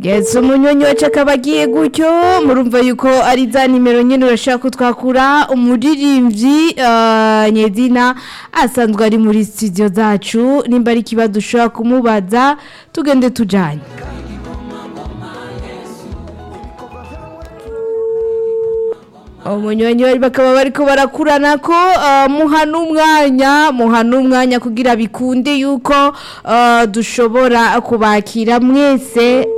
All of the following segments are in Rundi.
yes umunyonyi wacu akaba agiye gutyo murumva yuko ari za nimero nyine urashaka ko twakura umuririmbyi eh, nyedina asanzwe ari muri studio zacu nimba ari ikibazo ushobora kumubaza tugende tujyanye umunyonyi bakaba bariko barakurana ko uh, muha n'umwanya muha n'umwanya kugira bikunde yuko uh, dushobora kubakira mwese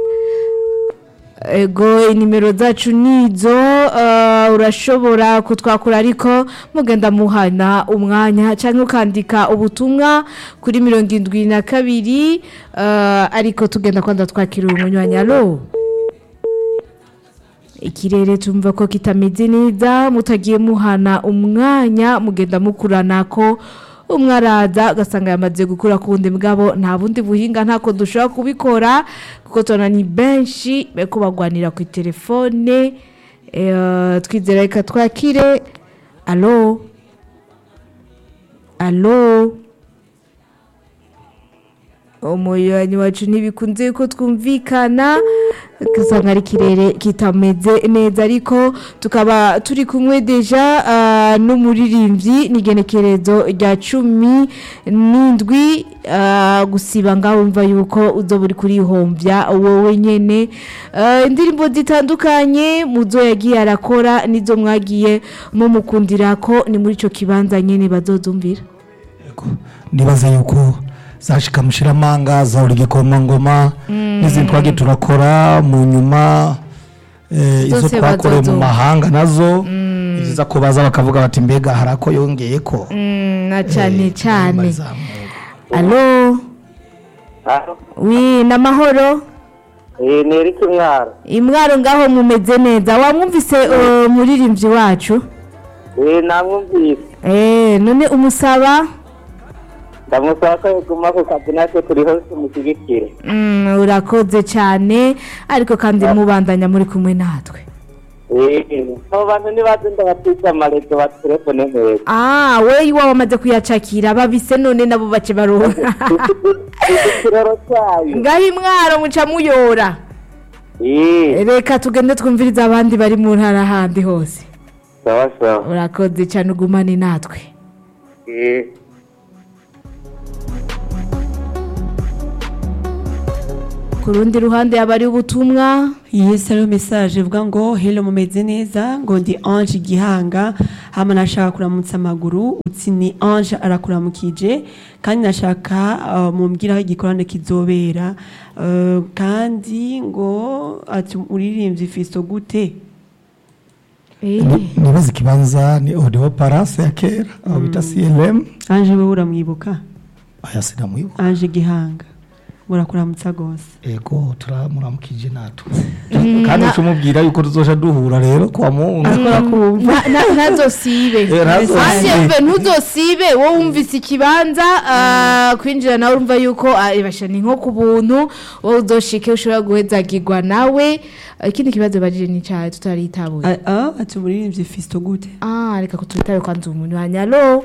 ego inimero zacu nizo uh, urashobora kutwakura ariko mugenda muhana umwanya cyangwa ukandika ubutumwa kuri mirongo indwi na kabiri uh, ariko tugenda kwanda twakira umunywanyi alo ikirere tumva ko kitameze neza mutagiye muhana umwanya mugenda mukurana ko umwe araza ugasanga yamaze gukura ku wundi mugabo nta bundi buhinga ntako dushobora kubikora kuko tubona ni benshi bariko bagwanira ku telefone eh, twizera reka twakire alo alo umuyanyi wacu ntibikunze ko twumvikana ugasanga ari ikirere kitameze neza ariko tukaba turi kumwe deja ah, n'umuririmbyi n'igenekerezo rya cumi n'indwi ah, gusiba ngaho wumva yuko uzoba uri kurihombya wowe nyene Ah, indirimbo zitandukanye muzo yagiye arakora nizo mwagiye mumukundira ko ni muri ico kibanza nyene bazozumvira Yego. nibaza yuko zashika mushiramanga zahora igikomangoma n'izindi twagiye turakora mu nyuma eh, izo Zose twakoreye mu bazozumva. mahanga nazo ni byiza ko baza bakavuga bati mbega hari ako yongeye ko Mm, na cyane cyane Bazamuka. alo Alo, wi namahoro eh, ni Eric Mwaro. imwaro ngaho mumeze neza wamwumvise uh, muririmbyi wacu Eh, namwumvise. eh none umusaba Ndamusaba ko yaguma ku kazi natwe turi hose tumushyigikire. mm, urakoze cyane ariko kandi mubandanya muri kumwe natwe Eh, abo bantu nibaze ndabatwitse amarezo ba telefone neza. ah we iwawe wamaze kuyacakira babise none nabo bace baronka Ikiroro cyayo. ngaho imwaro muca muyora Eh, reka tugende twumviriza abandi bari mu ntara handi hose sawa sawa. urakoze cyane ugumane natwe Eh. ku rundi ruhande yaba ari ubutumwa Yes, hariho message ivuga ngo hello mumeze neza ngo ndi Ange Gihanga hama nashaka kuramutsa amaguru utsi ni Ange arakuramukije kandi nashaka uh, mumbwira aho igikorane kizobera uh, kandi ngo ati uririmbyi fisto gute Eh. Ni- nibaza ikibanza ni audio parase ya kera aho bita clm Ange wewe uramwibuka aya sinamwibuka Ange Gihanga murakuramutsa gose ego turamuramukije natwe kandi tumubwira yuko tuzoja duhura rero kwa mungu Na- na- ntazosibe Eh, ntazosibe. Asiyemve, ntuzosibe wowe wumvise ikibanza ah, kwinjira nawe urumva yuko ah, ibasha ni nko ku buntu wowe uzoshike ushobora guhezagirwa nawe Ah, ikindi kibazo bagije ni cyawe tutaritabuye A- ah, ati umuririmbyi fisto gute ah reka kutwitabe kwanza umuntu wanyalo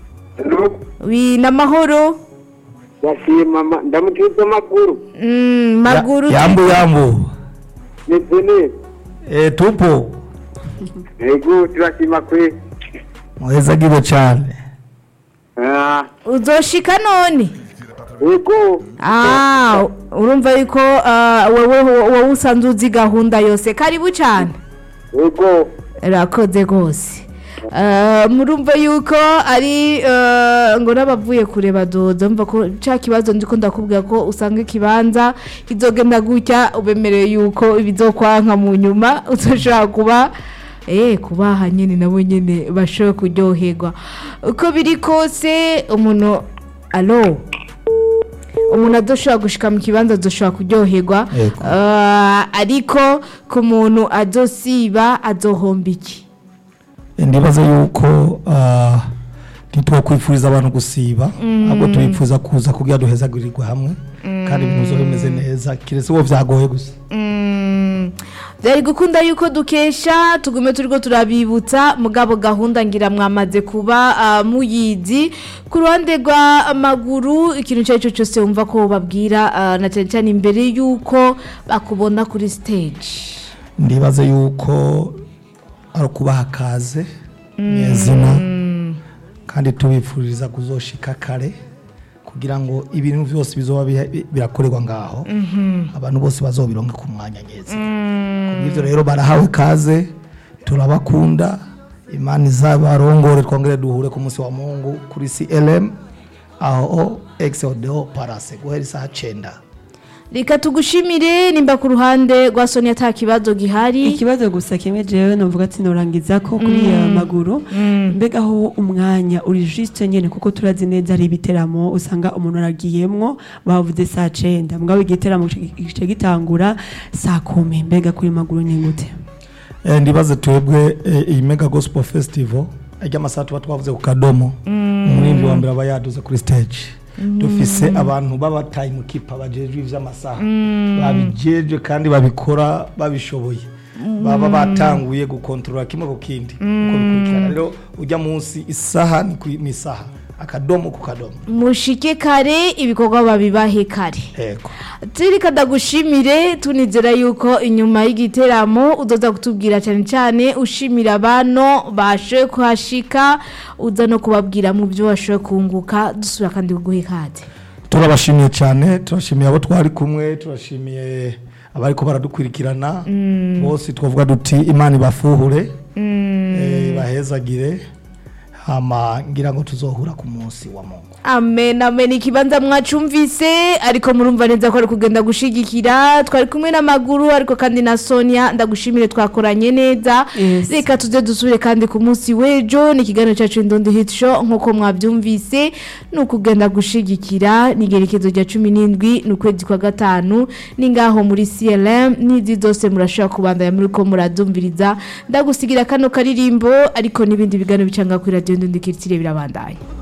wi namahoro Yashimye mama, ndamutwitse amakuru. Mm, maguru yambu yambu Meze neza. eh, tupo Ego, turashima kwe. muheza gibo cyane Ah, uzoshika none ego. ah urumva yuko ah, wowe wowe usanzwe uzi gahunda yose karibu cyane Ego. rakoze rwose Eh, murumva yuko ari eh, ngo n'abavuye kure badoda mva ko cya kibazo ndiko ndakubwira ko usanga ikibanza kizogenda gutya ubemereye yuko ibizokwanka mu nyuma uzoshobora kuba eh kubaha nyine nabo nyine bashobora kuryoherwa uko biri kose umuntu alo umuntu adoshobora gushika mu kibanza adoshobora kuryoherwa Yego. Eh, ariko ku muntu azosiba azohomba iki ndibaza yuko ah, ntitwakwifuriza abantu gusiba ahubwo tubipfuza kuza kugira duhezagurirwe hamwe kandi ibintu bizoba bimeze neza kiretse uwo byagoye gusa Mm, byari gukunda yuko dukesha tugume turiko turabibutsa mugabo gahunda ngira mwamaze kuba ah, muyizi ku ruhande rwa maguru ikintu icyo ari cyo cyose wumva ko babwira ah, na cyane cyane imbere yuko bakubona kuri stage ndibaze yuko ari ukubaha akaze nyezina kandi tubifuriza kuzoshika kare kugira ngo ibintu byose bizoba biha- birakorerwa ngaho abantu bose bazobironke ku mwanya nyeza kubw'ivyo rero barahawe kaze turabakunda imana izabarongore twongere duhure ku munsi wa mungu kuri clm aho exodeo parase guhera isaha cenda reka tugushimire nimba ku ruhande rwa soni ata kibazo gihari ikibazo gusa kimwe jewe novuga ati norangiza ko kuri aya maguru mbega aho umwanya uri juste nyene kuko turazi neza ari ibiteramo usanga umuntu aragiyemwo bavuze saa cenda mugabo igiteramo gice gitangura saa kumi mbega kuri maguru ni gute Eh, ndibaze twebwe eh, iyi mega gospel festival ajya amasaha tuba twavuze ku kadomo umuririmbyi wa mbere aba yaduze kuri stage dufise abantu b'aba time keeper bajejwe ivy'amasaha babijejwe kandi babikora babishoboye baba batanguye gukontorora kimwe ku kindi uko bikurikirana rero ujya munsi isaha ni ku- ni isaha akadomo ku kadomo mushike kare ibikorwa babibahe kare yego turika ndagushimire tunizera yuko inyuma y'igiteramo uzoza kutubwira cyane cyane ushimira abano bashoboye kuhashika uza no kubabwira mu byo washoboye kunguka dusubira kandi kuguha ikaze turabashimiye cyane turashimiye abo twari kumwe turashimiye abariko baradukurikirana bose twavuga duti imana ibafuhure eh, bahezagire hama ngira ngo tuzohura ku munsi wa mungu amen amen ikibanza mwacumvise ariko murumva neza ko ari kugenda gushigikira twari kumwe n'amaguru ariko kandi na sonia ndagushimire twakoranye neza Yes. reka tuze dusubire kandi ku munsi w'ejo ni ikiganiro cyacu indondo hit show nk'uko mwabyumvise ni ukugenda gushigikira ni igerekezo rya cumi n'indwi ni ukwezi kwa gatanu ni ngaho muri clm n'izi zose murashobora kubandanya muri ko muradumviriza ndagusigira kano karirimbo ariko n'ibindi biganiro bicanga kuri radiyo ndundikiritsire birabandanya